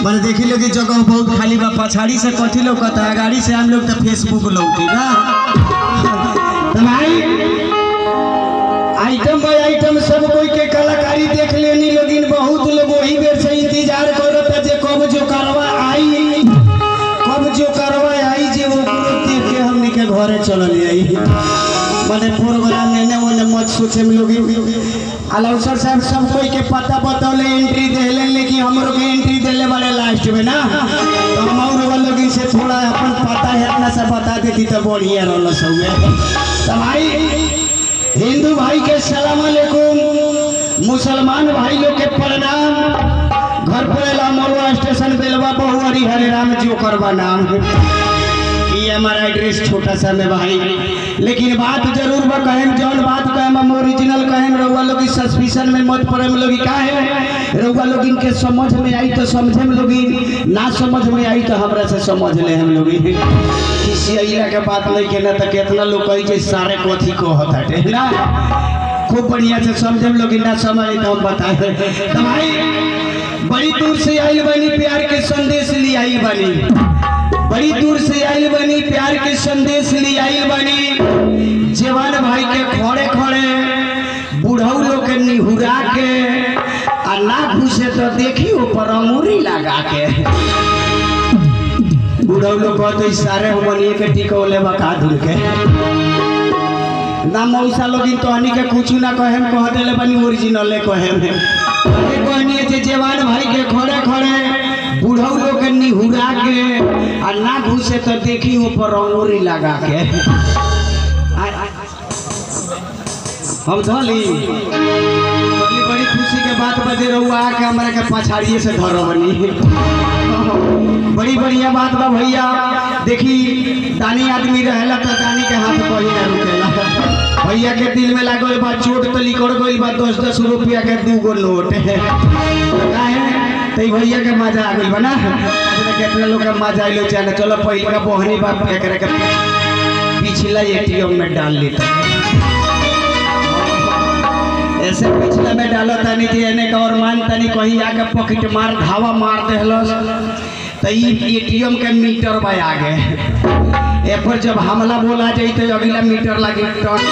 मैंने देखी लोग जगह बहुत खाली बा पछाड़ी से कथी लौकता है गाड़ी से हम लोग तो फेसबुक लौकी ना तो भाई आइटम बाय आइटम सब कोई के कलाकारी देख लेनी लेकिन बहुत लोग वही बेर से इंतजार करता जे कब जो करवा आई कब जो करवा आई जे वो देख के हमनी के घरे चलल आई माने प्रोग्राम में ने ओने मत सोचे में लोग अलाउसर साहब सब कोई के पता बतौले एंट्री देले लेकिन हमरो के एंट्री देले बड़े लास्ट में ना तो हम और वालों से थोड़ा अपन पता है अपना से बता देती तो बढ़िया रहल सब तो भाई हिंदू भाई के सलाम अलैकुम मुसलमान भाई लोग के प्रणाम घर पर ला मरुआ स्टेशन बेलवा बहुअरी हरे राम जी करवा नाम ये हमारा एड्रेस छोटा सा में भाई लेकिन बात जरूर बा कहेम जौन बात कहेम हम ओरिजिनल कहेम रउआ लोग सस्पिशन में मत पड़े लोग का है रउआ लोग इनके समझ में आई तो समझे में लोग ना समझ में आई तो हमरा से समझ ले हम लोग किसी अइला के बात नहीं के ना तो कितना लोग कही जे सारे कथी को हटे ना खूब बढ़िया से समझे हम लोग ना समझ तो हम बताए तो भाई बड़ी दूर से आई बनी प्यार के संदेश लिए आई बनी बड़ी दूर से आइल बनी प्यार के संदेश ले आइल बनी जवान भाई के खड़े खड़े बूढ़ऊ लोग के निहुरा के आ ना घुसे तो देखी ऊपर अंगूरी लगा के बूढ़ऊ लोग कहते इशारे हम बनिए के टिकौले बका धुल के ना मौसा लोग तो हनी के कुछ ना कहे कह दिले बनी ओरिजिनले कहे में कहनी जे जवान भाई के खड़े खड़े बूढ़ऊ लोग के निहुरा के आ ना घुसे तो देखी ऊपर अंगूरी लगा के आ- आ- हम धली धली बड़ी खुशी के बात बजे रहुआ के हमरा के पछाड़िए से धरो बनी बड़ी बढ़िया बात बा भैया देखी दानी आदमी रहेला तो दानी के हाथ पर ही ना रुकेला भैया के दिल में लागल बा चोट तो लिकड़ गइल बा दस दस रुपया के दू गो नोट काहे तो ई भैया के मजा आ गइल बा ना अपने कितना लोग के मजा आइलो चाहे चलो पहले का बहनी बाप एकरा के पिछला एटीएम में डाल लेता ऐसे पिछला में डालो तनी जे एने का और मान तनी कहीं आके पॉकेट मार धावा मार देहलस तो ई एटीएम के मीटर बा आगे ए पर जब हमला बोला जाई तो अगला मीटर लागे टन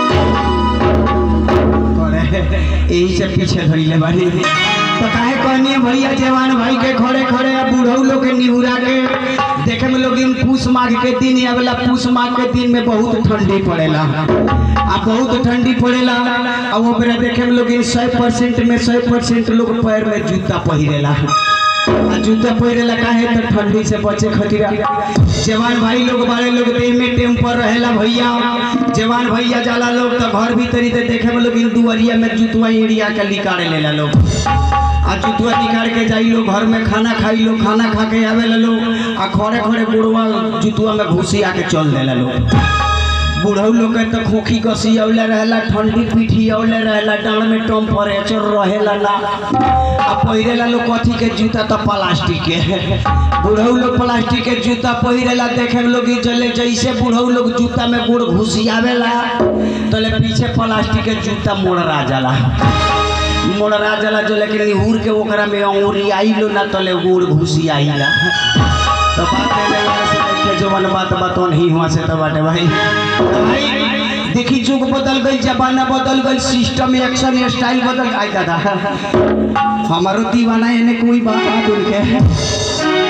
करे यही से पीछे धइले बानी तो काहे कहनी भैया जवान भाई के खड़े खड़े आ बूढ़ऊ लोग के निहुरा के देखे में लोग इन पूस माघ के दिन आवेला पूस माघ के दिन में बहुत ठंडी पड़ेला आ बहुत ठंडी पड़ेला आ वो बेरा देखे में लोग इन सौ परसेंट में सौ परसेंट लोग पैर में जूता पहिरेला आ जूता पहिरेला काहे तो ठंडी से बचे खतिरा जवान भाई लोग बड़े लोग देह में टेम्पर रहेला भैया जवान भैया जाला लोग तो घर भीतरी ते देखे में लोग इन दुआरिया में जूतवा एड़िया के लिकारे लेला लोग आ जुतुआ निकाल के जाई लो घर में खाना खाई लो खाना खा के आवे लो आ खड़े खड़े बुढ़वा जुतुआ में घुसी आके चल देला लो बूढ़ऊ लोग के तो खोखी कसी औले रहेला ठंडी पीठी औले रहेला डांड में टेम्परेचर रहेला ना आ पहिरेला लोग कथी के जूता तो प्लास्टिक के बूढ़ऊ लोग प्लास्टिक के जूता पहिरेला देखे में लोग चले जैसे बूढ़ऊ लोग जूता में गुड़ घुसियावेला तले पीछे प्लास्टिक के जूता मोड़रा जाला मोड़रा जला जो लेकिन निहुर के ओकरा में अंगूरी आइलो ना तले गुड़ घुसी आइला तो बात है ना यहाँ से देखे जो मन बात बातों नहीं हुआ से तो बाटे भाई तो भाई देखी जुग बदल गई जमाना बदल गई सिस्टम एक्शन स्टाइल बदल गई दादा हमारो दीवाना एने कोई बात ना दूर के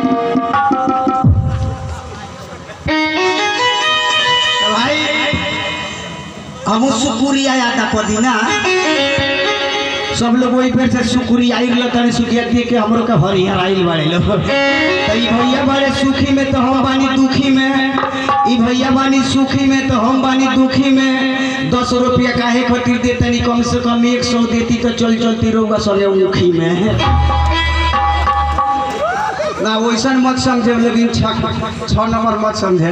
तो भाई हम शुक्रिया यादा पदी ना सब लोग वही पेड़ से सुकुरी आइल लो तने सुखिया दिए के हमरो के हरिहर आइल बाड़े लो तो ई भैया बाड़े सुखी में तो हम बानी दुखी में ई भैया बानी सुखी में तो हम बानी दुखी में दस रुपया काहे खातिर दे तनी कम से कम एक सौ देती तो चल चलती रहुआ सगे मुखी में ना वैसन मत समझे लेकिन छः नंबर मत समझे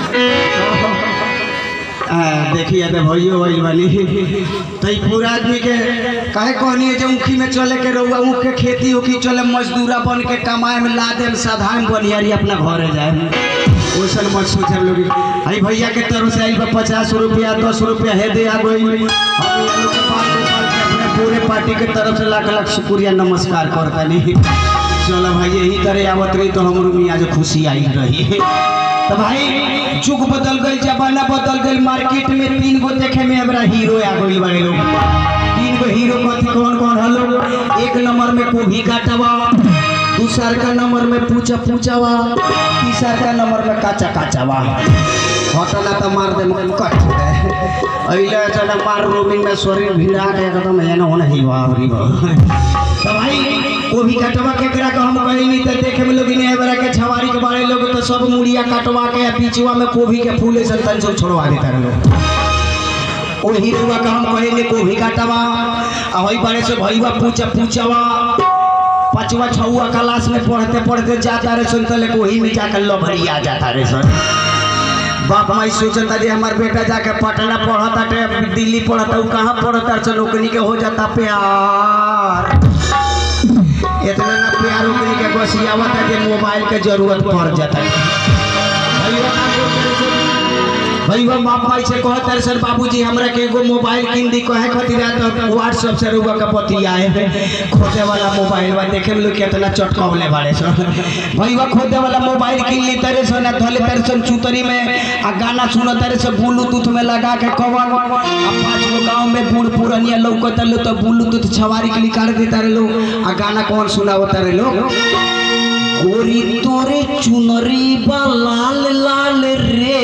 हाँ, देखिए तो भैयो भइल बानी तो ई पूरा आदमी के काहे कहनी है जो ऊखी में चले के रहुआ ऊख के खेती उखी चले मजदूरा बन के कमाए में ला दे साधारण बनियारी अपना घरे जाए वैसन मत सोचे लोग आई भैया के तरफ से आई बा पचास रुपया दस रुपया है दे आ गई हम ये लोग के पाँच रुपया के अपने पूरे पार्टी के तरफ से लाख लाख शुक्रिया नमस्कार करता नहीं चलो भाई यही तरह आवत रही तो हमरो मियाँ जो खुशी आई रही तो भाई जुग बदल गई जमाना बदल गई मार्केट में तीन गो देखे में हमरा हीरो आ गई बड़े लोग तीन गो हीरो कथी कौन कौन हलो एक नंबर में कोभी काटवा दूसर का नंबर में पूछा पूछावा तीसर का नंबर में काचा काचावा हटना तो मार दे कट दे अइले जना मार रोमिंग में शरीर भिड़ा के एकदम एना होना ही बाप रे बाप तो भाई वो भी कटवा केकरा के हम कही नहीं तो देखे में लोग ने बरा के छवारी के बारे लोग तो सब मुड़िया कटवा के बीचवा में कोभी के फूले से तन सब छोड़वा देता रहे लोग ओ हीरोवा का हम कहे ने कोभी कटवा आ वही बारे से भईवा पूछा पूछवा पांचवा छवा क्लास में पढ़ते पढ़ते जाता रहे सुन तले वही में जाकर लभरिया जाता रहे सर बाप माई सोचता जे हमार बेटा जाके पटना पढ़ता टे दिल्ली पढ़ता उ कहाँ पढ़ता सन ओकनी के हो जाता प्यार इतना ना प्यार ओकनी के बसियावत है जे मोबाइल के जरूरत पड़ जाता है भैया ना बोलते सन। भैया बाप माई से कहत है सर बाबूजी हमरा के एगो मोबाइल किन दी कहे खातिर आ तो व्हाट्सएप से रुआ के बतियाए हैं खोजे वाला मोबाइल बा देखे में लोग कितना चटकावले बाड़े सर भैया खोजे वाला मोबाइल किन ली तरे सो ना धले तरे सो चुतरी में आ गाना सुनो तरे से ब्लूटूथ में लगा के कवर आ पांच गो गांव में बूढ़ पुरनिया लौकत लो तो ब्लूटूथ छवारी के निकाल देता रे लोग आ गाना कौन सुनावता रे लोग गोरी तोरे चुनरी बा लाल लाल रे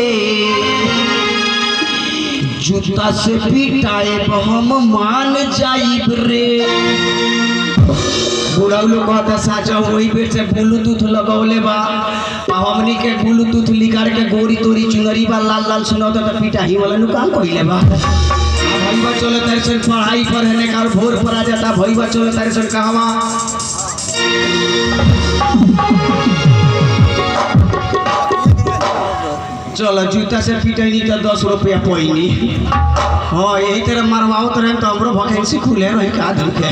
जूता से पिटाए हम मान जाइब रे बुढ़ा लोग कहता साचा वही बेर से ब्लूटूथ लगौले बा आ हमनी के ब्लूटूथ लिकार के गोरी तोरी चुनरी बा लाल लाल सुनाता तो पिटाही वाला नु काम कइले बा भईवा चलो तारे सन पढ़ाई पर है ने काल भोर पर आ जाता भईवा चलो तारे सन कहवा चलो जूता से पिटैनी तो दस रुपया पैनी हाँ यही तरह मरवाओ रहे तो हमरो वैकेंसी खुले रही का दिन के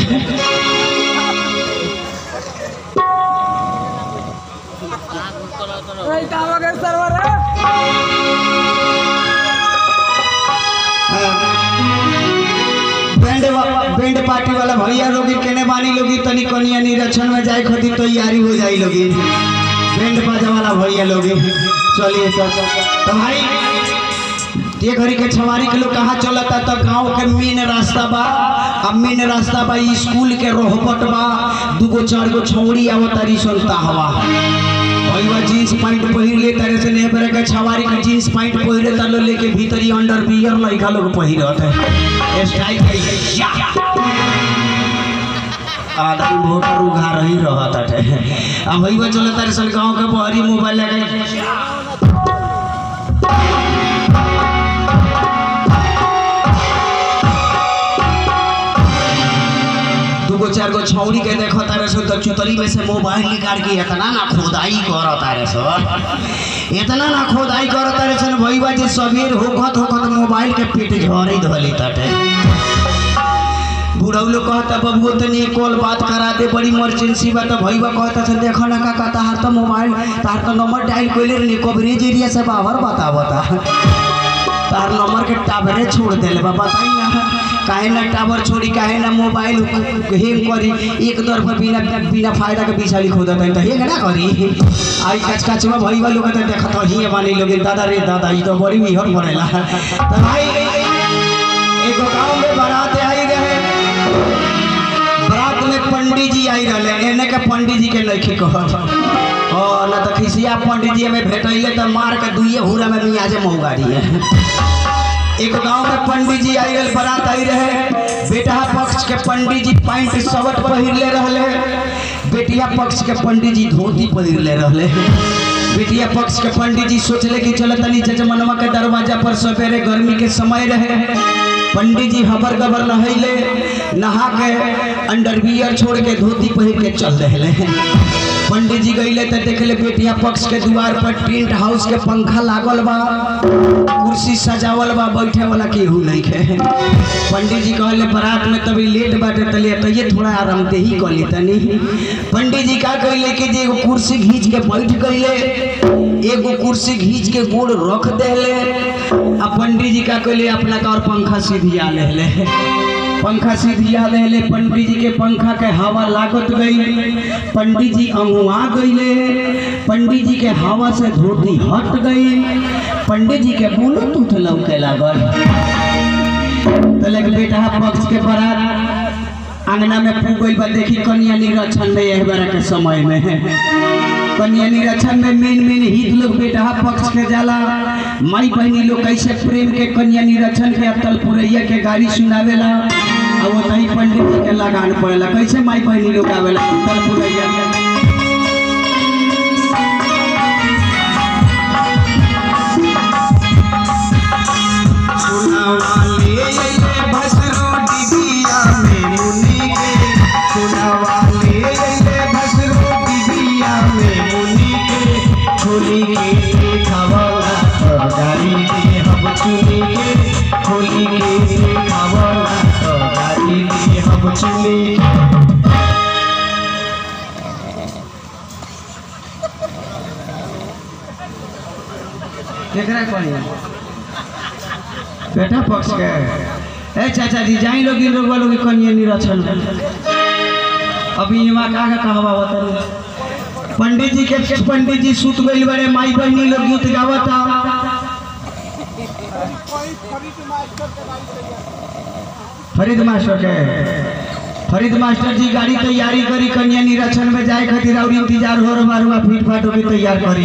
बैंड वा- बैंड पार्टी वाला भैया लोगी केने बानी लोगी तनी कनिया निरीक्षण में जाए खातिर तैयारी हो जाई लोगी बैंड बाजा वाला भैया लोगी चलिए तो तो भाई ये घड़ी के छवारी के लोग कहाँ चलता तो गांव के मेन रास्ता बा अब मेन रास्ता बा ई स्कूल के रोहबट बा दूगो चार गो छौड़ी आवतारी सुनता हवा भईवा जींस पैंट पहिर ले तारे से ने बरे के छवारी के जींस पैंट पहिरे ता लो लेके भीतरी अंडर बियर लइका लोग पहिरत है स्टाइल के या आदमी वोटर उघार ही रहत है अब भईवा चले तारे सन गांव के बहरी मोबाइल लगा दूगो चार गो छौड़ी के देखो तारे सो तो चुतरी में से मोबाइल निकाल के इतना ना खोदाई करो तारे सो इतना ना खोदाई करो तारे सन भईवा जी सबेर होखत होखत मोबाइल के पेट झरे धली तटे बुढ़ऊ लोग कहता बबुओ तनी कॉल बात करा दे बड़ी इमरजेंसी बा तो भईवा कहता से देखो ना काका तार तो मोबाइल तार तो नंबर डायल कइले रे कवरेज एरिया से बाहर बतावता तार नंबर के टावरे छोड़ देले बा बताई ना काहे ना टावर छोड़ी काहे ना मोबाइल हेंग करी एक दर पर बिना बिना फायदा के बिछाली खोदा त हेंग ना करी आई कच कच में भई वालों के देखत ही मानी लोग दादा रे दादा ई तो बड़ी विहर पड़ेला त भाई एगो गांव में बारात आई रहे बारात में पंडित जी आई रहले एने के पंडित जी के लड़की कहत ओ ना तो खिसिया पंडित जी में भेटैले त मार के दुइये हुरा में मियाजे मौगाड़ी है एक गांव में पंडित जी आई रहे बारात आई रहे बेटा पक्ष के पंडित जी पैंट शर्ट पहिरले रहले बेटिया पक्ष के पंडित जी धोती पहिरले रहले बेटिया पक्ष के पंडित जी सोचले कि चलो तनी जजमनवा के दरवाजा पर सवेरे गर्मी के समय रहे पंडित जी हबर गबर नहैले नहा के अंडरवियर छोड़ के धोती पहिर के चल रहे पंडित जी गईले तो देखले बेटिया पक्ष के द्वार पर टेंट हाउस के पंखा लागल बा कुर्सी सजावल बा बैठे वाला केहू नहीं है पंडित जी कहले बारात में तभी लेट बाटे तले तो ये थोड़ा आरामदेही कर ली तनी पंडित जी का कहले कि जे एगो कुर्सी घींच के बैठ गईले एगो कुर्सी घींच के गोड़ रख देले आ पंडित जी का कहले अपना का और पंखा सीधिया ले ले पंखा सीधिया देले पंडित जी के पंखा के हवा लागत गई पंडित जी अमुआ गईले पंडित जी के हवा से धोती हट गई पंडित जी के ब्लूटूथ लौके लागल तले के बेटा पक्ष के बारात अंगना में फूक गई बा देखी कन्या निरक्षण में यह बार के समय में कन्या निरक्षण में मेन मेन हित लोग बेटा पक्ष के जाला माई बहनी लोग कैसे प्रेम के कन्या निरक्षण के अतल पुरैया के गाड़ी सुनावेला और वो तही पंडित जी के लगान पड़ेला कैसे माई बहनी लोग आवेला अतल पुरैया के सुनावाले अइले भसरो डिबिया में मुनि के सुनावाले अइले भसरो डिबिया में मुनि के खोली के देखावला तो गाड़ी के हम चुनी के खोली के देखावला तो गाड़ी के हम चुनी के केकरा कही बेटा पक्ष के ए चाचा जी जाई लोग इन लोग वालों की कन्या निरक्षण अभी यहाँ का का कहवा बता पंडित जी के पंडित जी सुत गइल बड़े माई बहनी लोग गीत गावता फरीद मास्टर के फरीद मास्टर जी गाड़ी तैयारी करी कन्या निरीक्षण में जाए खातिर और इंतजार हो रहा हुआ फीट फाट होके तैयार करी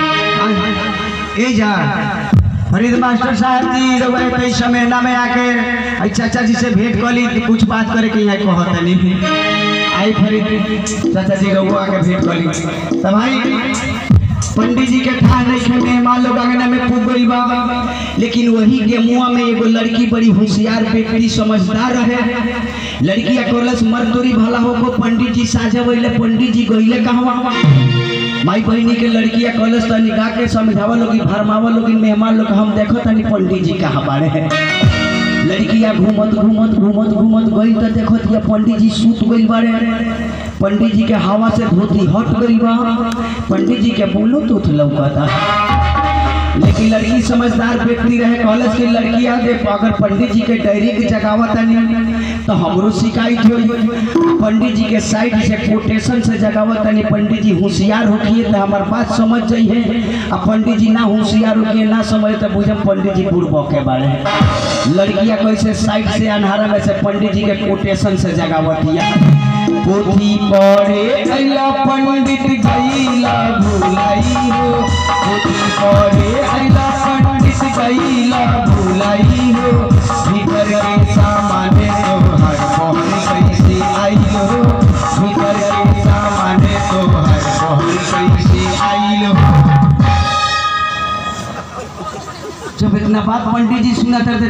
ए जा फरीद मास्टर साहब जी रउआ कई समय ना में आके आई चाचा जी से भेंट कली कुछ बात करे के यहाँ कहत नहीं आई फरीद चाचा जी रउआ आके भेंट कली तब भाई पंडित जी के ठान नहीं मेहमान लोग अंगना में खूब गई बा लेकिन वही के मुआ में एगो लड़की बड़ी होशियार व्यक्ति समझदार रहे लड़की अकोलस मरतोरी भला हो को पंडित जी साझा वैले पंडित जी गईले कहवा माई बहनी के लड़किया कॉलेज तनी गा के समझावा लोगी भरमावा लोगी मेहमान लोग हम देखो तनी पंडित जी कहाँ बाड़े हैं लड़किया घूमत घूमत घूमत घूमत गई तो देखो तिया पंडित जी सूत गई बाड़े पंडित जी के हवा से धोती हट गई बा पंडित जी के बोलो तो लौकता लेकिन लड़की समझदार व्यक्ति रहे कॉलेज की लड़कियां दे अगर पंडित जी के डायरी के जगावत नहीं तो हमरो शिकायत हो पंडित जी के साइड से कोटेशन से जगावत नहीं पंडित जी होशियार होखिए तो हमार बात समझ जाइए आ पंडित जी ना होशियार होखिए ना समझ तो बुझे पंडित जी बुढ़बो के बारे लड़कियां कैसे साइड से अनहारा में से पंडित जी के कोटेशन से जगावतिया पोथी पढ़े अइला पंडित गईला भुलाई हो पोथी पढ़े अइला पंडित गईला भुलाई हो भीतर के सामाने तो हर बहन कैसे आई हो भीतर के सामाने तो हर बहन कैसे आई हो जब इतना बात पंडित जी सुना करते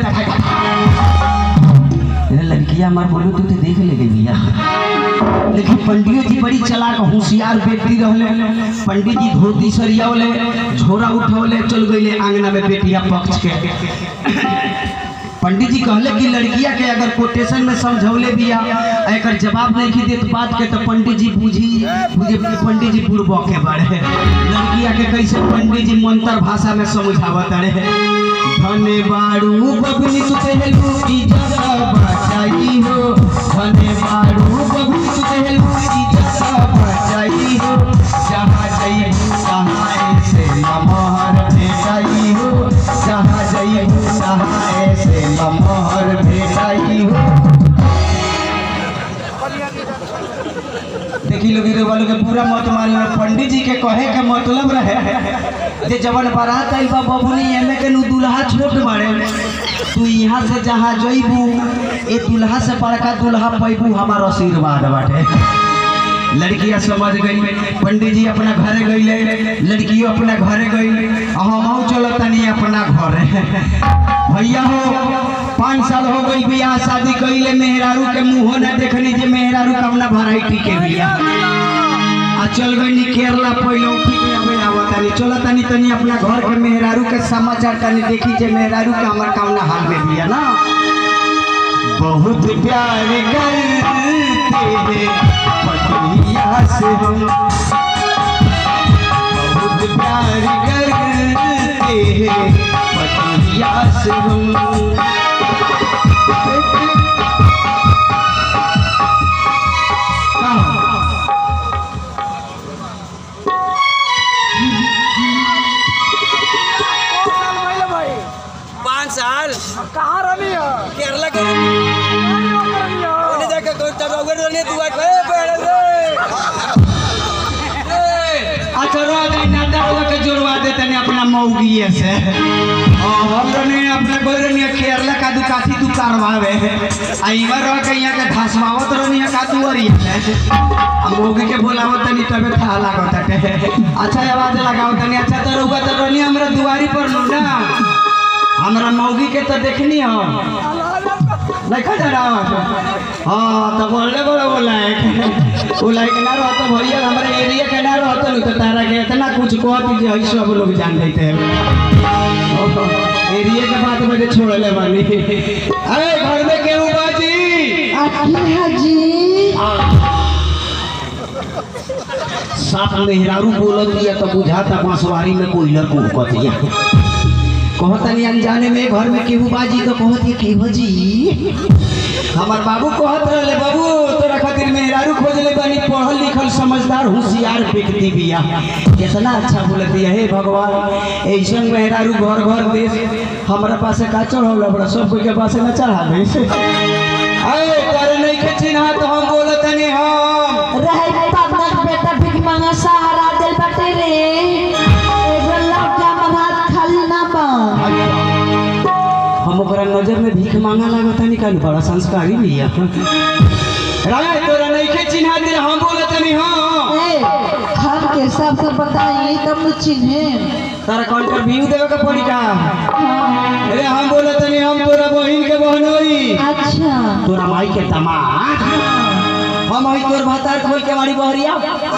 अरे लड़कियां हमार बोलो तो देख ले गई भैया लेकिन पंडित जी बड़ी चलाक होशियार व्यक्ति रहले पंडित जी धोती सरियावले झोरा उठौले चल गईले आंगना में बेटिया पक्ष के पंडित जी कहले कि लड़किया के अगर कोटेशन में समझौले बिया आ एकर जवाब नहीं की देत बात के तो पंडित जी बुझी बुझे पंडित जी बुढ़बो के बारे लड़किया के कैसे पंडित जी मंत्र भाषा में समझावत रहे धने बाड़ू बबनी तू कहलू इज्जत बचाई हो धने बाड़ू बबनी तू कहलू इज्जत बचाई हो जहाँ जइबू तहाँ ऐसे लमहर भेटाई हो जहाँ जइबू तहाँ ऐसे लमहर भेटाई हो देखी लोग रे वालों के पूरा मत मान लो पंडित जी के कहे के मतलब रहे जे जवन बारात आइल बा बबुनी एमे के नु दुल्हा छोट बाड़े तू यहाँ से जहाँ जइबू ए दुल्हा से बड़का दुल्हा पैबू हमार आशीर्वाद बाटे लड़कियां समझ गई पंडित जी अपना घरे गईले लड़कियों अपना घरे गई हम चलो तनी अपना घर भैया हो पाँच साल हो गई बियाह शादी कईले मेहरारू के मुंह न देखनी जे मेहरारू कवना वैरायटी के बिया आ चल गई केरला पहले उठी के अबे आवत तनी चलो तनी तनी अपना घर के मेहरारू के समाचार तनी देखी जे मेहरारू के हमर कवना हाल में बिया ना बहुत प्यार करते हैं पटरिया से हम बहुत प्यार करते हैं पटरिया से हम मौगिए से हाँ, हम रनी अपने कोई रनी केरला का दू काथी तू करवावे आ इमा रह के यहाँ के धसवावत रनी का तू अरी आ मौगी के बोलावत तनी तबे था लागत हटे अच्छा आवाज लगाओ तनी अच्छा तो रहुआ तो रनी हमरा दुआरी पर नु ना हमरा मौगी के तो देखनी हो देखा जा रहा हाँ तो बोलने बोला बोला है वो लाइक ना रहता भैया हमारे एरिया के ना रहता नहीं तो तारा के इतना कुछ कह दीजिए हई सब लोग जान लेते हैं ओहो, एरिया के बात मुझे छोड़ ले बानी अरे घर में केहू बाजी आखिर हाजी साथ मेहरारू बोलत दिया तो बुझाता बांसवारी में कोयलर को कतिया कहतनी अनजाने में घर में केहू बाजी तो कहती केहू जी हमार बाबू कहत रहले बाबू तोरा खातिर मेहरारू खोजले बानी पढ़ल लिखल समझदार होशियार व्यक्ति बिया कितना अच्छा बोलती है हे भगवान ऐसन मेहरारू घर घर देश हमरा पासे का चढ़ल बड़ा सब कोई के पासे न चढ़ा दे अरे करे नहीं के चिन्हा तो हम बोलतनी हम रहे पापा बेटा भीख मांगा सहारा दिल बटे रे एगो लौटा मन हाथ खाली ना बा हम ओकरा नजर में भीख मांगा लागत नहीं काली बड़ा संस्कारी बिया राय तोरा नहीं के चिन्हा दे हम बोलतनी हम ए हम के सब सब बताई तब न चिन्हे तारा कौन पर व्यू देवे का पड़ी का अरे हम बोलतनी हम तोरा बहिन के बहन होई अच्छा तोरा माई के दामाद हम हई तोर भातार खोल के मारी बहरिया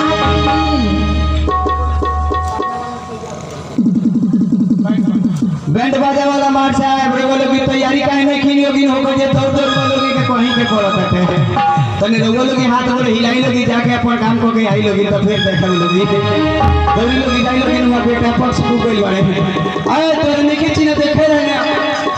बैंड बाजा वाला मार साहब रे बोले की तैयारी काहे नहीं खीनी होगी हो गए दौड़ दौड़ बोलोगे के कहीं के पड़त है तने रउआ लोग हाथ बोले हिलाई लोगी जाके अपन काम को के आई लोगी तो फिर देखल लोगी दौड़ी लोगी जाई लोगी ना बेटा पक्ष को गइल बारे आए तोर नहीं खींची ना देखे रहने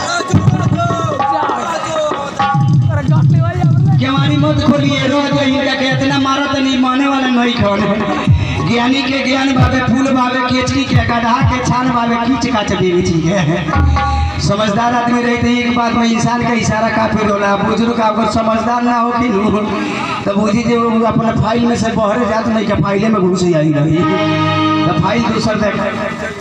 ज्ञानी मत खोलिए रोज इनका के इतना मारत नहीं माने वाला नहीं खोने ज्ञानी के ज्ञान भावे फूल भावे केचकी के गधा के छान भावे खींच काच देवी जी के समझदार आदमी रहते ही एक बात में इंसान का इशारा काफी होला बुजुर्ग अगर समझदार ना हो कि नु तो बुझी जे वो अपना फाइल में से बहरे जात नहीं के फाइले में घुस आई रही तो फाइल दूसर देख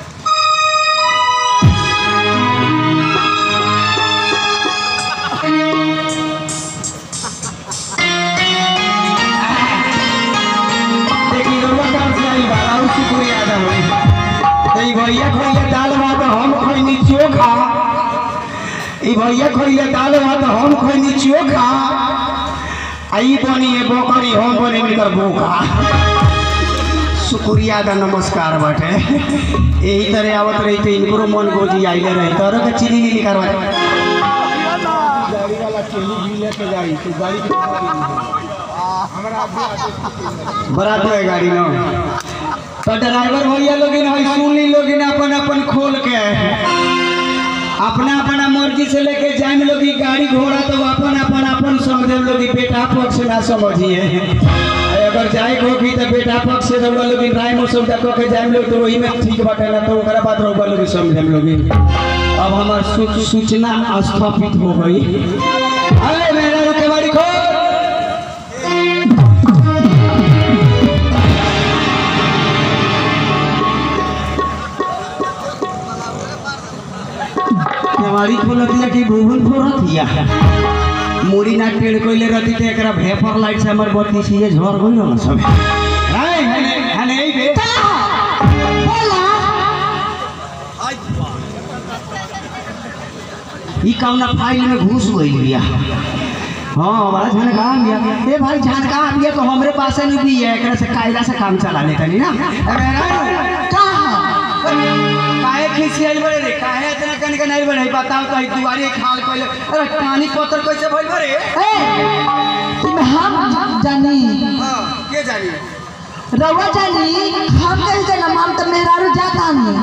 देखी रउआ काम से आई बा और शुक्रिया अदा होई तो ई भैया खोइले दाल भात हम खोइनी चोखा ई भैया खोइले दाल भात हम खोइनी चोखा आई बनी है बकरी हम बने निकर बोखा शुक्रिया अदा नमस्कार बाटे यही तरह आवत रही तो इनको मन गोजी आइले रही तोरो के चीनी नीली करवा बरात है गाड़ी ना तो ड्राइवर भैया लोग है सुनी लोग अपन अपन खोल के अपना अपना मर्जी से लेके जाए लोग गाड़ी घोड़ा तो अपन अपन अपन समझे लोग बेटा पक्ष ना समझिए अगर जाए को भी तो बेटा पक्ष से रउआ लोग राय मौसम तक के जाए लोग तो वही में ठीक बाटे ना तो ओकरा बाद रउआ लोग समझे लोग अब हमार सू- सूचना स्थापित हो गई अरे मेरा रुके बाड़ी खोल हमारी बोलतिया कि भूगुल फोड़तिया मुड़ी ना टेढ़ कोइले रहती तो एकरा भेपर लाइट से हमर बत्ती से झड़ गइल ना सब हाय हने हने ई बे बोला ई कौना फाइल में घुस गइल बिया हाँ बड़ा झनका बिया ए भाई झनका बिया तो हमरे पास नहीं बिया एकरा से कायदा से काम चला लेता नहीं ना अरे ना कहा काहे खिसियाइल बड़े रे काहे इतना कन के नहीं बड़े बताओ तो ई दुआरी खाल कोइले अरे पानी पत्थर कैसे भइल बड़े ए तुम हम जानी हां के जानी रवा जानी हम कैसे जाना हम तो मेहरारू जाता नहीं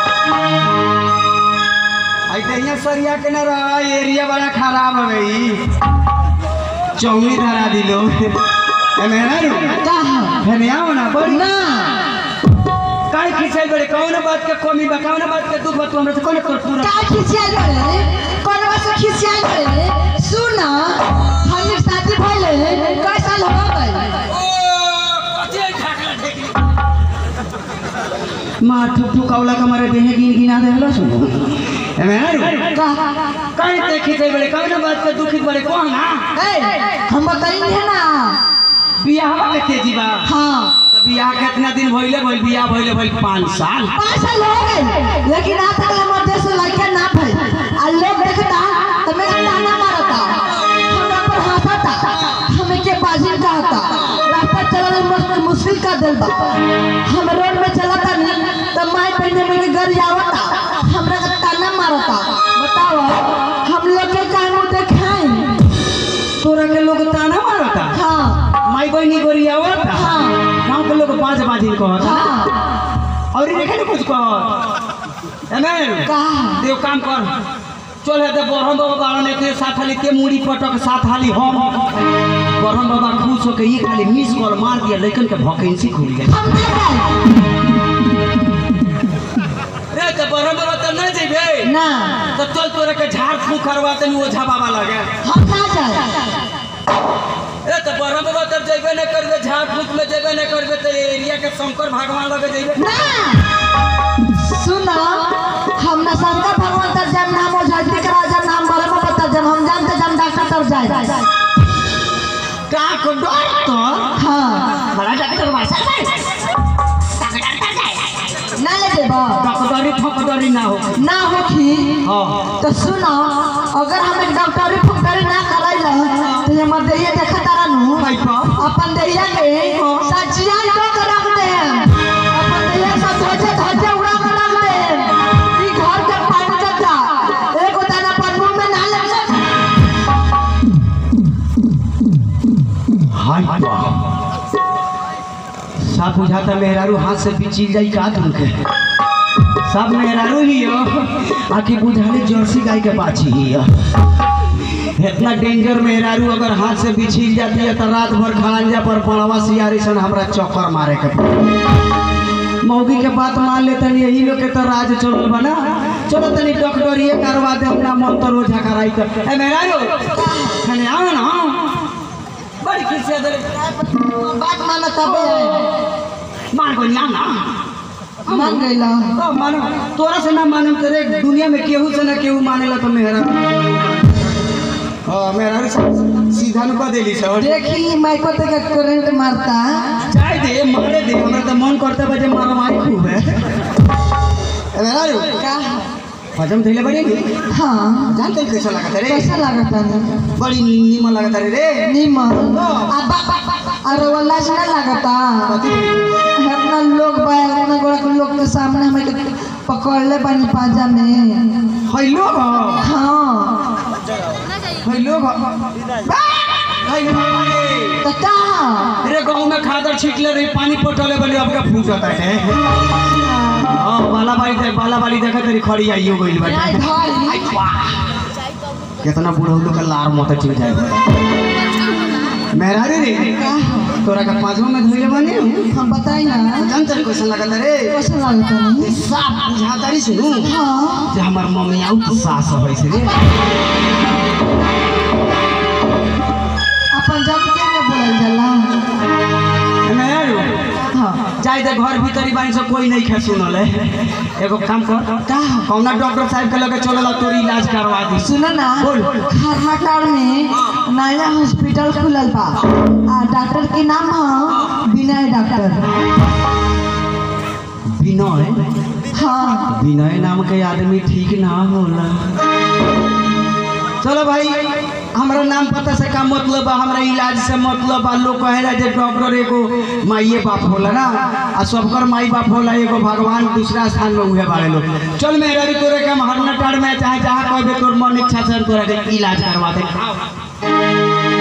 आई कहिया सरिया के ना रहा एरिया बड़ा खराब है भाई चौमी धरा दिलो एमे ना रू कहा हेने आओ ना बड़ी ना काहे खिसियाइल बड़े कौन बात के कमी बा कौन बात के दुख बा तू हमरा से कोन कर पूरा का खिसियाल करे कौन बात से खिसियाल करे सुन हम शादी भइले कई साल हो गए माँ ठुक ठुकावला का मारे देहे गिन गिना दे हलो सुनो ए मेहरारू का कहीं देखी थे बड़े कौन बात पे दुखी बड़े कौन ना ए हम बताइए है ना बियाह के तेजी बा हाँ तो बियाह कितना दिन भइले भइल बियाह भइले भइल पाँच साल पाँच साल हो गए लेकिन आज तक हमारे देश में लड़का ना भई आ लोग देखता तो मेरा ताना मारता हमरा पर हंसता हमें के बाजिल कहता रास्ता चलल मुश्किल मुश्किल का दिल बा हम रोड में चलता नहीं तो माई पहने में के घर आवता हमरा का ताना मारता बताओ हम लोग के काहे मुंह देखाई तोरा के लोग ताना मारता हाँ माई बहनी गोरिया होता हाँ। गांव के लोग पांच बाजी कहता हाँ और ये देखे कुछ कह ए मेहरारू का देव काम कर चल है बरहम बाबा बाड़ा ने के साथ हाली ते मुड़ी पटक साथ हाली हम बरहम बाबा खुश होके ये खाली मिस कॉल मार दिया लेकिन के वैकेंसी खुल गया हम ना जाए रे तो बरहम बाबा तो नहीं जेबे ना तो चल तोरे के झाड़ फूक करवाते नहीं ओझा बाबा लगे हम ना जाए रे तो बरहम बाबा तब जेबे नहीं करबे झाड़ फूक में जेबे नहीं करबे तो एरिया के शंकर भगवान लगे जेबे ना सुनो हम ना शंकर भगवान तर जब नाम हो जाती करा जब नाम बरम बता जब हम जानते जब डॉक्टर तर जाए का को डॉक्टर हाँ बड़ा डॉक्टर बा ना ले देबो डॉक्टरी फकदरी ना हो ना होखी हाँ तो सुनो अगर हम एक डॉक्टरी फुकरी ना कराइल तो हमर देहिया देखा तारा नु पैपा अपन देहिया के सचिया को कर रख दे अपन देहिया सब धोचे धोचे उड़ा कर रख दे ई घर के पानी जता एगो दाना पर मुंह में ना लग हाय बा साफ बुझाता मेहरारू हाथ से पिचिल जाई का तुमके सब मेहरारू ही हो आखि बुझाले जर्सी गाय के बाछी ही हो इतना डेंजर मेहरारू अगर हाथ से बिछिल जाती है तो रात भर खड़ंजा पर पड़वा सियारी सन हमरा चक्कर मारे के पड़ी। मौगी के बात मान ले तनी यही लोग के तो राज चलल बना चलो तनी डॉक्टर ये करवा दे अपना मन तो रोजा कराई कर ए मेहरारू खने आओ ना बड़ी खुशी दे बात मानो तबे मान को ना ना मान गइला तो मानो तोरा से ना मानम तेरे दुनिया में केहू से ना केहू मानेला तो मेहरा हाँ मेहरा सीधा नु कह देली सर देखी माइको ते का करंट मारता चाय दे मारे दे हमरा तो मन करता बजे मारा मारी खूब है ए मेहरा का हजम थैले बड़ी नी हाँ जानते हैं कैसा लगा रे कैसा लागता है बड़ी नीमन लगा रे रे नीमन अब्बा अरे वाला से ना लागता कथी इतना लोग बा इतना गोड़ा के लोग के सामने हमें के पकड़ ले बनी पाजा में हेलो हाँ हेलो हेलो तो का अरे गाँव में खादर छिटले रही पानी पटले बनी अब का फूट है हाँ बाला बाली देख बाला बाली देखा तेरी खड़ी आइयो गइल आई बाटे भाई कितना बूढ़ा लोग का लार मत चल जाए मेहरारू रे तोरा का पांचवा में धोइले बने हम बताई ना जान तेरे कैसा लगता रे कैसा लागता नहीं साफ बुझाता रे सुनू हाँ जे हमार मम्मी आउ तो सास होई से रे अपन जब के में बोलल जाला मेहरारू हाँ जाए दे घर भीतरी बानी से कोई नहीं खे सुनल है एगो काम कर का कौना डॉक्टर साहब के लगे चलल तोरी इलाज करवा दी सुनो ना बोल। खरनाटाड़ में नया हॉस्पिटल खुलल बा आ डॉक्टर के नाम है विनय डॉक्टर विनय हाँ विनय नाम के आदमी ठीक ना होला चलो भाई हमरा नाम पता से का मतलब बा हमरा इलाज से मतलब बा लोग कहेला जे डॉक्टर एगो माइए बाप होला ना आ सबकर माई बाप होला एगो भगवान दूसरा स्थान में उहे बाड़े लोग चल मेरा री तोरे के हम हरनटाड़ में चाहे जहाँ कहबे तोर मन इच्छा से हम तोरा के इलाज करवा दे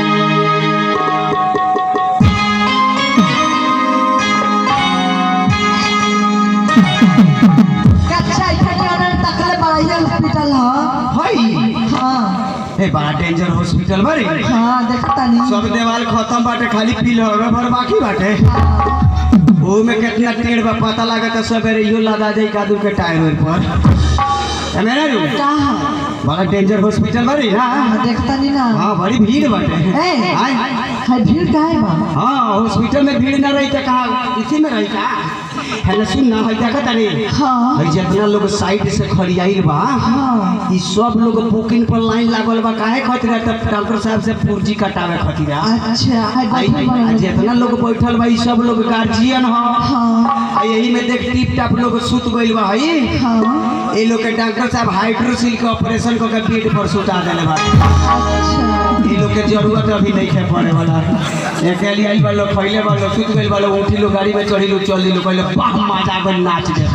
कच्चा इतना तकले बड़ा ये हॉस्पिटल है हई हाँ ए बड़ा डेंजर हॉस्पिटल बारे हाँ देखता नहीं सब देवाल खत्म बाटे खाली पिलर भर बाकी बाटे ओ में कितना टेढ़ बा पता लगा तो सवेरे इहो लदा जाई कादू के टायर ओर पर ए मेरा रू का है बड़ा डेंजर हॉस्पिटल बारी ना हाँ, देखता नहीं ना हाँ बड़ी भीड़ बाटे ए आय। है भीड़ का है बा हाँ हॉस्पिटल में भीड़ ना रही तो कहा इसी में रही का है ना सुन ना है देखा तारे हाँ है जितना लोग साइड से खड़ियाइल बा हाँ ई सब लोग बुकिंग पर लाइन लागल बा काहे खातिर तब डॉक्टर साहब से पूर्जी कटावे खातिर आ अच्छा है आई- बैठल आई- बा। जितना लोग बैठल बा ई सब लोग गार्जियन ह हाँ आ यही में देख टिप टाप लोग सुत गइल बा हई हाँ ये लोग के डॉक्टर साहब हाइड्रोसिल के ऑपरेशन को के बेड पर सुता देले बा अच्छा ये लोग के जरूरत अभी नहीं है पड़े वाला अकेले आई बा लोग पहले बा लोग सुत गइल बा लोग उठी लोग गाड़ी में चढ़ी लोग चल दिलो पहले बाह मजा कर नाच दे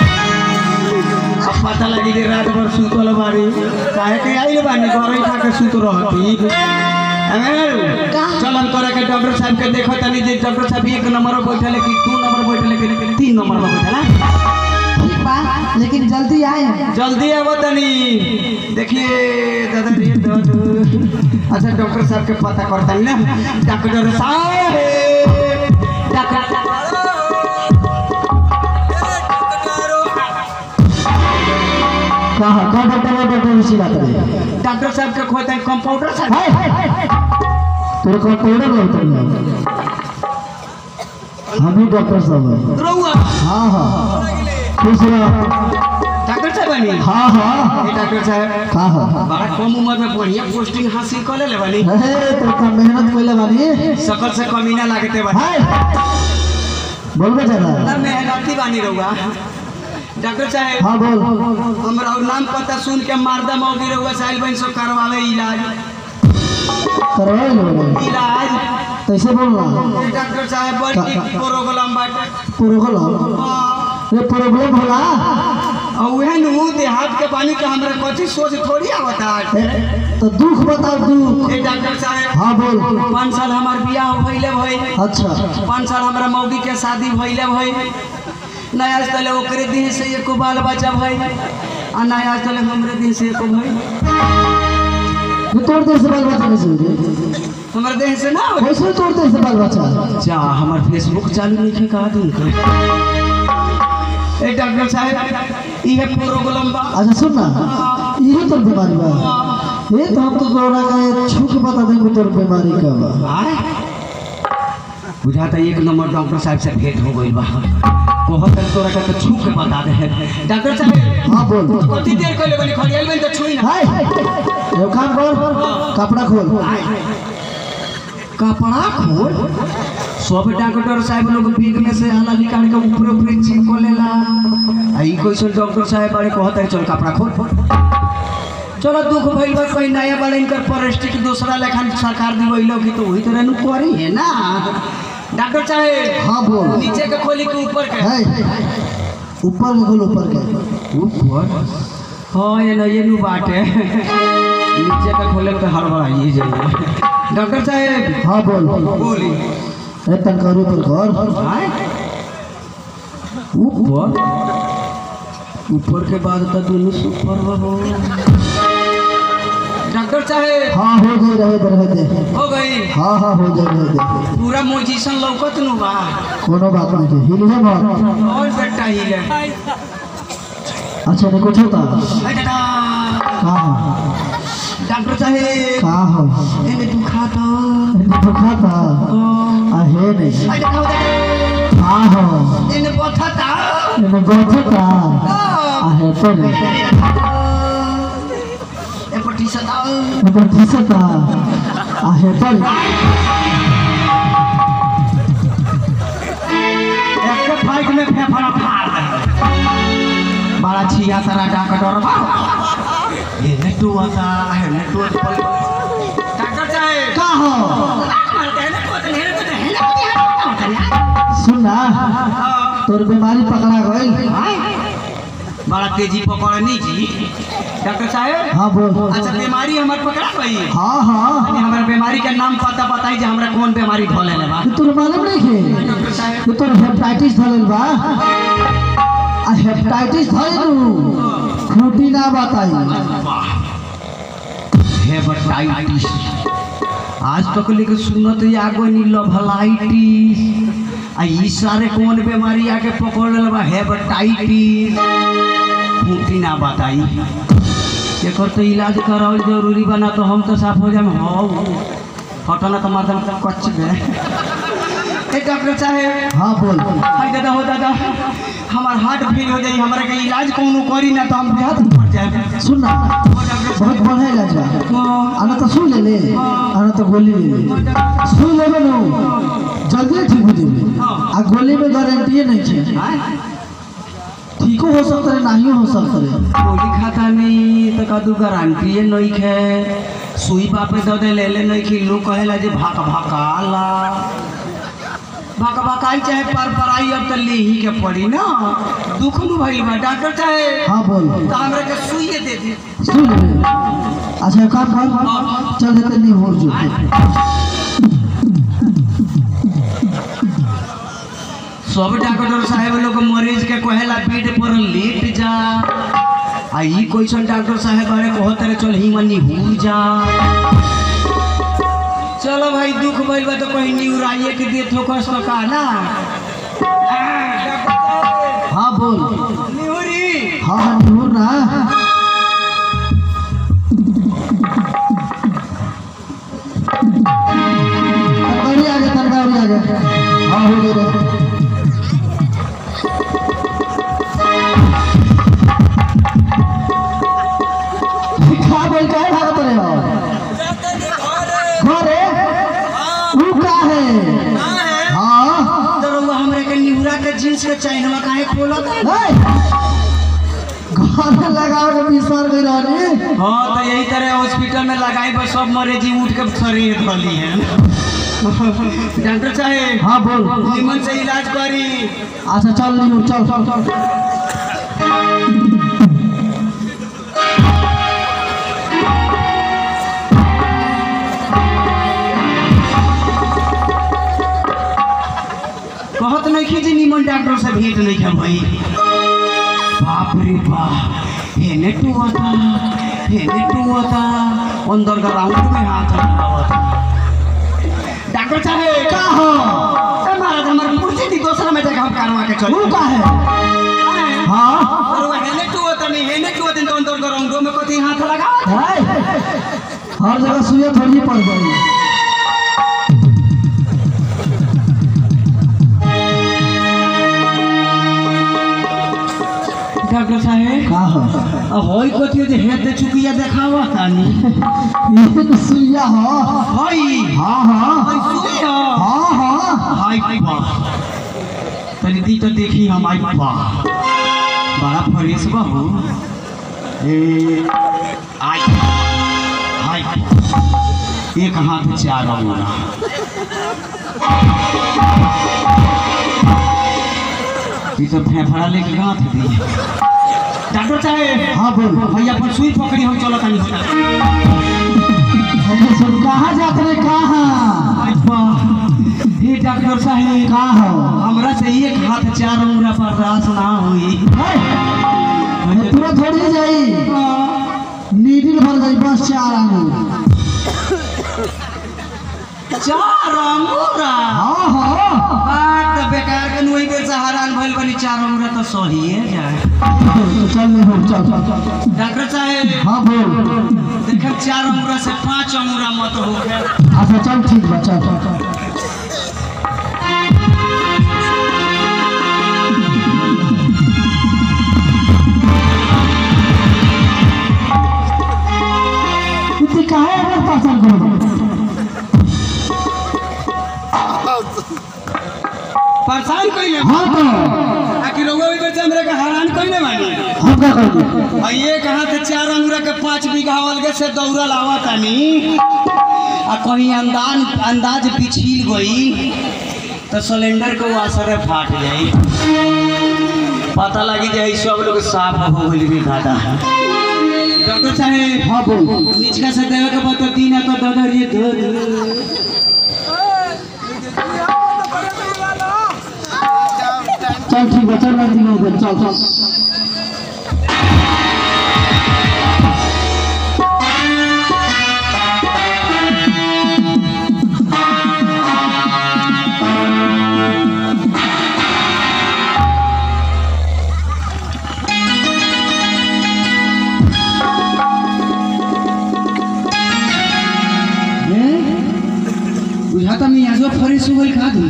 अब पता लगी कि रात भर सुतल बारी काहे के आइल बानी घर खा के सुत रहती अमेर चलन करे के डॉक्टर साहब के देखो तनी जे डॉक्टर साहब एक नंबर पर बैठले कि दू नंबर पर बैठले कि तीन नंबर पर बैठला ठीक बा लेकिन जल्दी आए जल्दी आवो तनी देखिए दादा रे दादा अच्छा डॉक्टर साहब के पता करता ना डॉक्टर साहब डॉक्टर कहा का डॉक्टर है डॉक्टर उसी बात है डॉक्टर साहब के खोते हैं कंपाउंडर साहब तेरे को कोड़ा लगता है हम ही डॉक्टर साहब हैं रहुआ हाँ हाँ खुश रहो डॉक्टर साहब बनी हाँ हाँ ये डॉक्टर साहब हाँ हाँ बड़ा कम उम्र में बढ़िया पोस्टिंग हासिल कर ले बनी हे तो का मेहनत कैले बानी सकल से कमी ना लागते बनी हाय बोल बेचारा ना मेहनती बानी रहुआ डॉक्टर साहब हाँ बोल हमरा और नाम पता सुन के मारदा मौगी रहुआ साहिल बहन सो करवावे इलाज करवाई लो इलाज कैसे बोल रहा ये डॉक्टर साहब बड़ी प्रोग्राम बाटे प्रॉब्लम हाँ। ये प्रॉब्लम होला और उहे नु देहात के पानी के हमरा कथी सोच थोड़ी आवता है ए, तो दुख बताओ दुख ए डॉक्टर साहब हाँ बोल पाँच साल हमार बियाह भइले भई अच्छा पाँच साल हमरा मौगी के शादी भइले भई नया तले ओकरे देह से एको बाल बच्चा भई आ नया तले हमरे देह से एको भई ये तोड़ दे से बाल बच्चा कैसे हो रे? हमर देह से ना होई। कैसे तोड़ दे से बाल बच्चा जा हमर फेसबुक चालू नहीं है कहा दूं के ए डॉक्टर साहब इहे प्रोग्राम बा अच्छा सुन ना ये तोर बीमारी बा ये तो हम तो तोरा का छू के बता देंगे तोर बीमारी का बा आय बुझाता एक नंबर डॉक्टर साहब से भेंट हो गई बा कहत है तोरा का तो छू के बता दे डॉक्टर साहब हाँ बोल कति देर कहले बनी खड़ियाल में तो छुई ना हाय ये काम कर कपड़ा खोल कपड़ा खोल सब डॉक्टर साहब लोग बीग में से हाला निकाल के ऊपर ऊपर चिपको लेला आ ई कैसन डॉक्टर साहब बारे कहत है चल कपड़ा खोल चलो दुख भइल बा कोई नया वाला इनकर प्रेस्टिक दूसरा लेखन सरकार दिवैलो कि तो वही तरह नु करी है ना डॉक्टर साहब हाँ बोल नीचे के खोली के ऊपर के हाय ऊपर के खोल ऊपर के ऊपर हाँ ये ना ये नु बाटे नीचे का खोले तो हड़बड़ाइए जाइए डॉक्टर साहब हाँ बोल बोली ए तनकर ऊपर कर आय? ऊपर ऊपर के बाद तो दोनों सुपर हो डॉक्टर साहब हाँ हो गई रहे दे रहे दे हो गई हाँ हाँ हो जाए रहे दे पूरा मोजिशन लौकत नु बा कोनो बात नहीं है हिल है मत और बेटा ही ले अच्छा नहीं कुछ होता अरे दादा, हाँ हाँ डॉक्टर साहब कहाँ हो एने दुखा था इन्हें दुखा था आ है नहीं अरे दादा, दादा, हाँ हो एने बथा था इन्हें गोथे था आ है तो नहीं ए पट्टी सदा इन्हें दिशा था आ है तो नहीं एक फाइट में फेफड़ा फाड़ दे बड़ा छिया सारा डॉक्टर बा ये नेटू आता है नेटू डॉक्टर साहब कहाँ हो सुन ना तोर बीमारी पकड़ा गई बड़ा तेजी पकड़नी जी डॉक्टर साहब हाँ बोल अच्छा बीमारी हमार पकड़ा गई हाँ हाँ हमारे बीमारी का नाम पता बताई जे हमरा कौन बीमारी धोले ले बा ये तोर मालूम नहीं है डॉक्टर साहब ये तोर हेपेटाइटिस धरल बा आ हेपेटाइटिस धरल खूटी ना बताई हेपेटाइटिस आज तक लेके सुनत ही आगो नी लभलाइटिस आ ई सारे कौन बीमारी आके पकड़ लेल बा हेपेटाइटिस खूंटी ना बताई एकर तो इलाज करावल जरूरी बना तो हम तो साफ हो जाए हो हटना तो माध्यम कच्च में ए डॉक्टर साहेब हाँ बोल हाय दादा हो दादा हमार हार्ट फेल हो जाई हमरा के इलाज कोनो करी ना तो हम देहात में पड़ जाए सुन ना हो डॉक्टर बहुत बढ़िया इलाज बा साहब आना तो सुन ले ले आना तो गोली ले ले सुन लेबे नु जल्दी ठीक हो जेबे आ गोली में गारंटी नहीं छे हाँ ठीको हो सकता है नहीं हो सकता है गोली खाता नहीं तो कदू गारंटी नहीं खे सुई बापे दो दे ले ले नहीं कि लोग कहेला जे भाक भाकाला भाक भाकाई चाहे पर पराई अब तो ले ही के पड़ी ना दुख नु भइल बा डॉक्टर साहेब हाँ बोल तो हमरा के सुई दे दी सुन ले अच्छा एक काम कर चल देते नहीं हो जो सब डॉक्टर साहेब लोग मरीज के कहेला बेड पर लेट जा आ ई क्वेश्चन डॉक्टर साहेब बारे कहत रहे चल ही मनी हो जा चलो भाई दुख भइल बा तो कहीं न्यूराइए के दे ठोकस तो का ना हाँ बोल न्यूरी हाँ हाँ नहीं ना तनगाड़ी आगे तनगाड़ी आगे हाँ हो गए खा बोल का भागत रहे हो घरे ऊ का है हाँ तो रउआ हमरे के निहुरा के जींस के चैनवा काहे खोलत नहीं घर में लगाओ के बिस्तर गई रहनी हाँ तो यही तरह हॉस्पिटल में लगाई बस सब मरीजी उठ के शरीर धली है डॉक्टर साहेब हाँ बोल निमन से इलाज करी अच्छा चल लीमू चल चल चल कहत नहीं कि जी निमन डॉक्टर से भेंट नहीं है भाई बाप रे बाप हेने टुआता हेने टुआता अंदर का राउंड में हाथ लगावता डॉक्टर साहब का हो ए महाराज हमारे कुर्सी दी दूसरा में जगह करवा के चल ऊ का है हाँ और वो हेने टुआता नहीं हेने टुआता तो अंदर का राउंड में कथी हाथ लगा है हर जगह सुइया थोड़ी पड़ गई डॉक्टर साहब का हो अब होई कथी जे हेत चुकिया देखावा तानी ये तो सुइया हो हई हाँ हाँ हई सुइया हाँ हाँ हाय वाह तनी दी तो देखी हम आई वाह बड़ा फ्रेश बा हो ए आई हाय एक हाथ चार अंगुला ई तो फेफड़ा लेके गांठ दी डॉक्टर साहब हाँ बोल भैया अपन सुई पकड़ी हम चलो तनी हमने सब कहाँ जाते रहे कहाँ आई वाह हे डॉक्टर साहब का हो हमरा से एक हाथ चार उंगरा पर रास ना हुई है पूरा थोड़ी जाई नीडिल भर गई बस चार आंगू चार अंगूरा हाँ हाँ बात तो बेकार के नुई बेर से हैरान भइल बनी चार अंगूरा तो सही है जाए तो चल नहीं हो चल चल चल चल डॉक्टर साहब हाँ बोल देखे चार अंगूरा से पांच अंगूरा मत हो गए अच्छा चल ठीक बा चल चल चल इतनी काहे अगर पसंद करो परेशान कइले हाँ तो आखिर रउआ भी बेर से हमरा के हैरान कइले बानी हम क्या करेंगे आ ये कहा से चार अंगूरा के पांच बीघा अलगे से दौड़ा लावा तानी आ कहीं अंदाज अंदाज पिछिल गई तो सिलेंडर के वासरे फाट जाई पता लगी जाए सब लोग साफ हो गई रे दादा डॉक्टर साहेब हाँ बोल निचका से देवे के बाद तो तीन तो दादा रे दो चल ठीक है चल मैं दिखा दे चल चल बुझाता नहीं आजो फ्रेश हो गई खा दूँ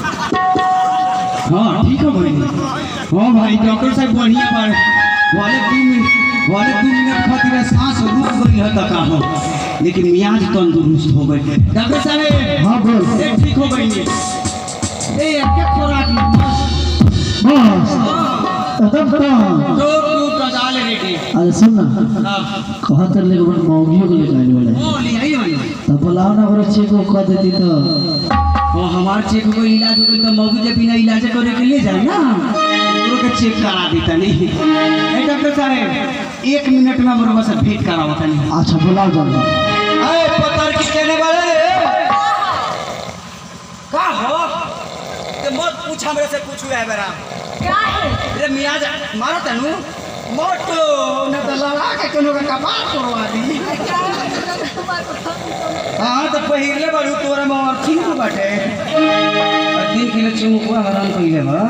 हाँ ठीक है भाई हाँ भाई डॉक्टर साहब बढ़िया पर वाले दू मिनट वाले दू मिनट खातिर सांस रुक गई है तक हो लेकिन मियाज तंदुरुस्त हो गई डॉक्टर साहब हाँ बोल ए, ठीक हो गई ए एक खोराक बस एकदम तो दो दो कजाल रेडी अरे सुन ना हाँ कहत रहे कि बड़ मौगियों को लेकर आइल बड़े ओ ले आई आई तो बुलाओ ना बड़े चेक को कह देती तो वो हमार चेक को इलाज हो गई तो मौगी जब बिना इलाज करे के ले जाए ना ओकरो के चेक करा देता नहीं ए डॉक्टर साहब एक मिनट में हमरो से भेंट कराओ तनी अच्छा बुलाओ जल्दी अरे पत्थर की कहने वाले का हो ते मत पूछ हमरे से पूछू है बेरा क्या है रे मियाज मारो तनु मोटो न तो लड़ा के कोनो का कपार तोड़वा दी हाँ तो पहिले बारू तोरा में और ठीक बाटे तीन किलो चुमुकुआ हराम कइले बा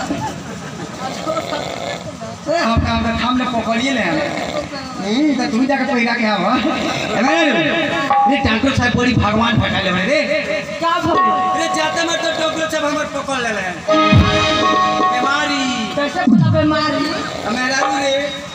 ए हम काम में थाम ले पकड़िए ले नहीं तो तू जाके पहिरा के आवा एमे रे डॉक्टर साहब बड़ी भगवान फटाले बड़े रे क्या भले रे जाते में तो डॉक्टर साहब हमर पकड़ ले ले बीमारी कैसे बोला बीमारी हमेरा रे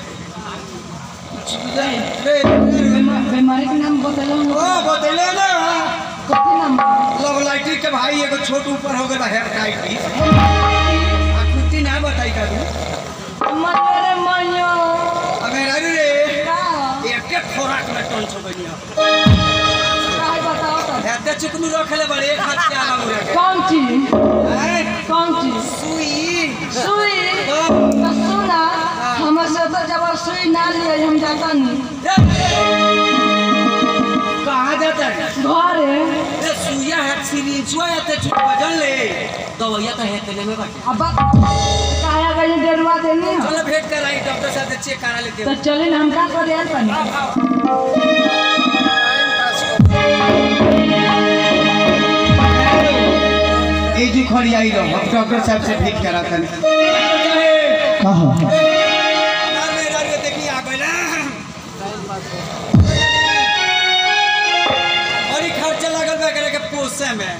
रे बीमा- बीमारी के नाम बतलो ओ बतले ना कथी नाम लव लाइटी के भाई एगो छोट ऊपर हो गया हेपेटाइटिस आ कुत्ती ना बताई का तू मरे मयो हमेरा रे का एक एक खोराक में टन छो गनिया काय बताओ तो एते चुकनू रखले बड़े एक हाथ से आगा मुरे के कौन चीज हैं? कौन चीज सुई सुई तो तो सुना हमर से तो जब सुई ना लिए हम जाता नहीं कहाँ जाता है घर है रे सुइया है सिरिंचवा है ते चुक बजन ले दवाइया तो है तेने में बाटे अब काया गई डेरवा देनी हो चलो भेंट कराई डॉक्टर साहब से चेक करा लेते तो हो चले ना हम का करे यार पानी ए जी खड़ी आई रहो हम डॉक्टर साहब से भेंट करा था कहा देखिए आ गए ना बड़ी खर्चा लगल बा करे के पोसे में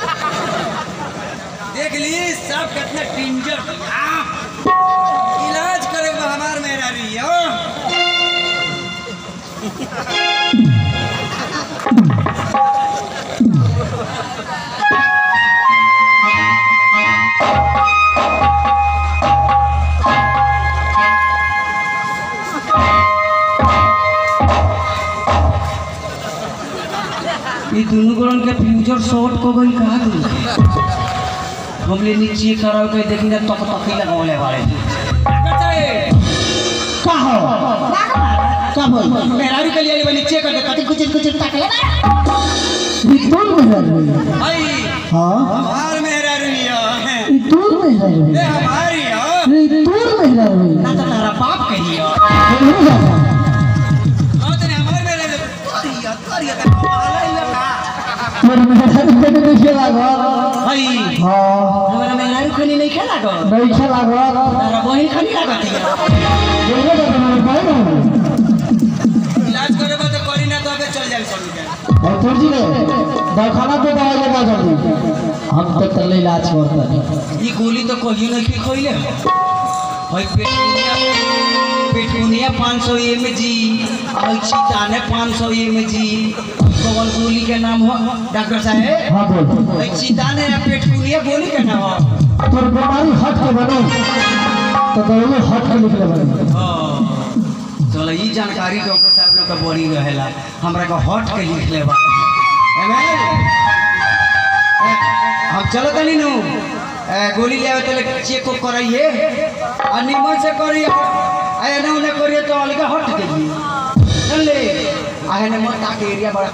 देख ली सब कितना टिंजर इलाज करे बा हमार मेरा रियो ये दोनों गणन के फ्यूचर शॉर्ट को गई कहा तू हमले नीचे कराओ के देखी ना तक तक लगावले वाले कहा का बोल मेहरारू के लिए वाली नीचे कर दे कति कुछ कुछ तक ले ई दूर में रह रही आई हाँ हमार मेहरारू है ई दूर में रह रही ए हमारी हो ई दूर में रह रही ना तो तेरा बाप कहियो नहीं जाता हां तेरे हमार मेहरारू करियो करियो ते पाला ही लगा मेरे मेरा देखे नहीं लागल आई हाँ हमारा मेहरारू खनी नहीं खेला गो नहीं खेला गल तेरा वही खनी लगा दिया देखो तो तुम्हारे पाए ना इलाज करे बा तो करी ना तो अबे चल जाए सब के और तुझी ने दवाखाना पे दवाई लेगा जल्दी हम तो तले इलाज करते हैं ये गोली तो कहियो नहीं कि खोइले भाई पेटुनिया पेटुनिया 500 एम जी और चिताने 500 एम जी कौन गोली के नाम हो डॉक्टर साहब हाँ बोल भाई चिताने या पेटुनिया गोली के नाम हो तोर बीमारी हट के बनो तो दवाई हट के निकले बने चलो ये जानकारी डॉक्टर साहब लोग का बड़ी रहेला हमरा को हट के लिख ले बा एमे ए, हम चलो तनी नु ए, गोली ले आवे तो चेक को कराइए और निमन से करिए आए ना उन्हें करिए तो अलग हट के जी चल ले आए ने मत आके एरिया बड़ा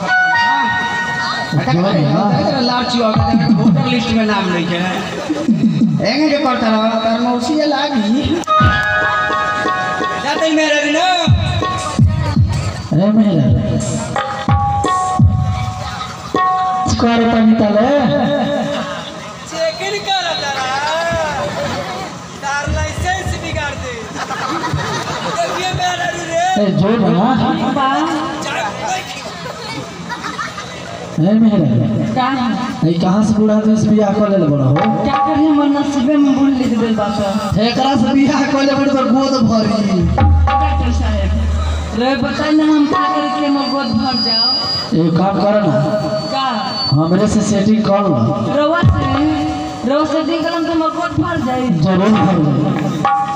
खतरनाक लालची हो गया वोटर लिस्ट में नाम नहीं है एंगे जो करता रहा तार मौसी लागी जाते ही मेरे भी ना अरे मेरा स्क्वायर पानी तले चेकिंग कर तारा तार लाइसेंस बिगाड़ दे देखिए मेरा रे ए जो ना बा जा है मेहरा का ये कहाँ से बूढ़ा आदमी से बियाह कर ले बड़ा हो क्या करिए हमर नसीबे में बुल लिख दिल बात एकरा से बियाह कर ले बड़ी तो गोद भरी डॉक्टर साहब रे बताई ना हम का करे के हमर गोद भर जाओ एक काम कर ना का हमरे से सेटिंग कर लो रवा से रवा से दिन कलम तो हमर गोद भर जाई जरूर कर लो